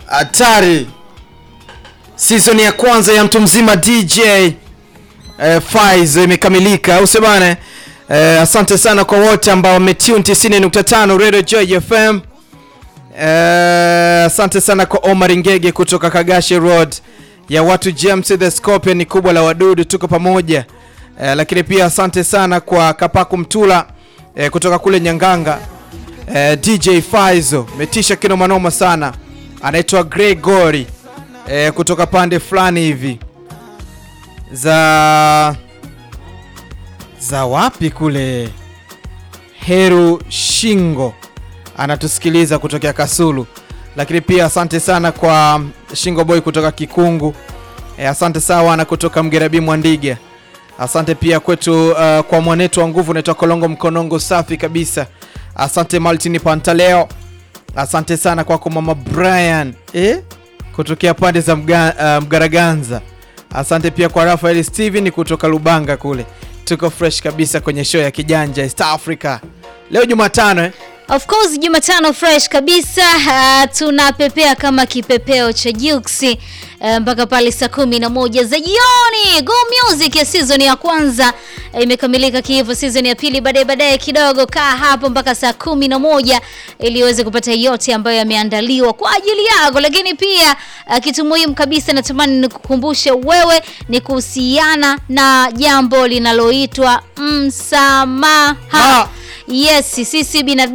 hatari season ya kwanza ya mtu mzima DJ eh, Faiz imekamilika au sio bana eh, asante sana kwa wote ambao wametune 90.5 Radio Joy FM eh, asante sana kwa Omar Ngege kutoka Kagashi Road ya watu James the Scorpion ni kubwa la wadudu tuko pamoja eh, lakini pia asante sana kwa Kapaku Mtula eh, kutoka kule Nyanganga eh, DJ Faizo metisha kino manoma sana anaitwa Gregory eh, kutoka pande fulani hivi za za wapi kule Heru Shingo anatusikiliza kutokea Kasulu, lakini pia asante sana kwa Shingo Boy kutoka Kikungu e, asante sawa kutoka Mgerabi Mwandiga, asante pia kwetu uh, kwa mwanetu wa nguvu unaitwa Kolongo Mkonongo, safi kabisa. Asante Maltini Pantaleo, asante sana kwako mama Brian eh? kutokea pande za mga, uh, Mgaraganza. Asante pia kwa Rafael Steven kutoka Lubanga kule, tuko fresh kabisa kwenye show ya kijanja East Africa leo Jumatano eh? Of course Jumatano fresh kabisa. Uh, tunapepea kama kipepeo cha Juksi uh, mpaka pale saa kumi na moja za jioni. Go Music ya season ya kwanza uh, imekamilika kiivo. Season ya pili baadaye baadaye kidogo, kaa hapo mpaka saa kumi na moja ili uweze kupata yote ambayo yameandaliwa kwa ajili yako. Lakini pia uh, kitu muhimu kabisa natamani nikukumbushe wewe ni kuhusiana na jambo linaloitwa msamaha. Ha. Yes, sisi binadamu